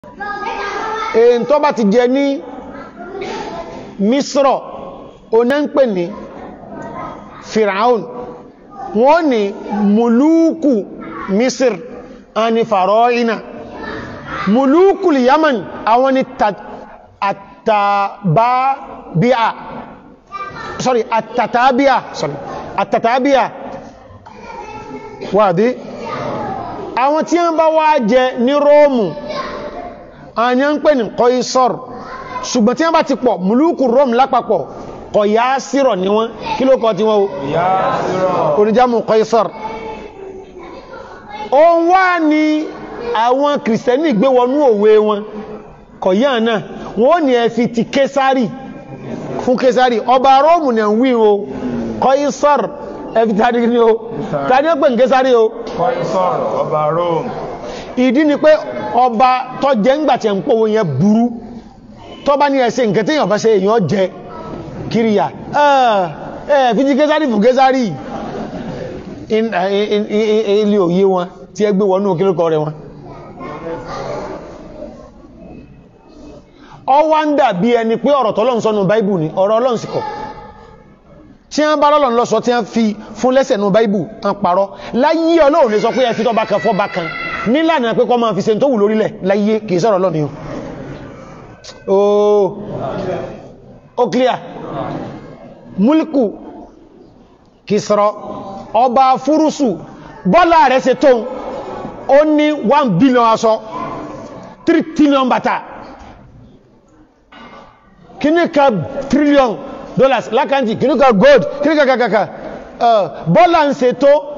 èyí tó bá ti jẹ ní misro oná ń pè ní firaun wọ́n ní muluku misir àni faroina muluku yaman àwọn ni àtàbábíà sorry àtàtàbíà sorry àtàtàbíà wàdí àwọn tí wọ́n bá wá jẹ ní róòmù àyà ń pè ní kọ́ísọ́r ṣùgbọ́n tí wọ́n bá ti pọ̀ mùlúkù róòmù lápapọ̀ kọ̀ yá sírọ̀ ní wọ́n kí ló kọ́ tí wọ́n oníjámù kọ́ísọ́r o wá ní àwọn kìrìsìtẹ́nì gbé wọnú òwe wọn kọ̀ yá náà wọ́n ní ẹ fi ti késárì fún késárì ọba róòmù ní ń wí o kọ́ísọ́r ẹ fi tàbí ní o tàbí ó pè ní késárì o Kọ́ísọ̀r ọba Rome. ìdí ni pé ọba tó jẹ ńgbà tí ẹ̀ ń pòwò yẹn burú tó bá ní ẹsẹ̀ nǹkan tí èyàn bá ṣe èyàn jẹ kíríyà ẹ̀ fi jí késárì fún késárì ilé òye wọn tí ẹ gbé wọnú kílùkọ rẹ wọn ọ wá ń dà bí ẹni pé ọ̀rọ̀ tọ́lọ́n sọ́nù báìbù ni ọ̀rọ̀ ọlọ́n sì kọ̀ tí wọ́n bá lọ́lọ́n lọ́sọ tí wọ́n fi fún lẹ́sẹ̀ nù báìbù ń parọ́ láyé ọlọ́run lè sọ pé ẹ fi tọ́ba kan fọ́ba kan nílànà pé kọ́ máa fi se tó wù lórílẹ̀ láyé kìí sọ̀rọ̀ lọ́ni ooo ó clear múlìkù Kisra ọba fúrúsù bọ́lá rẹ̀ ṣe tó ó ní 1 billion aṣọ 3 trillion bàtà kíníkà trillion dollars lákàntí kíníkà gold kíníkà kàkàkà bọ́lá ń ṣe tó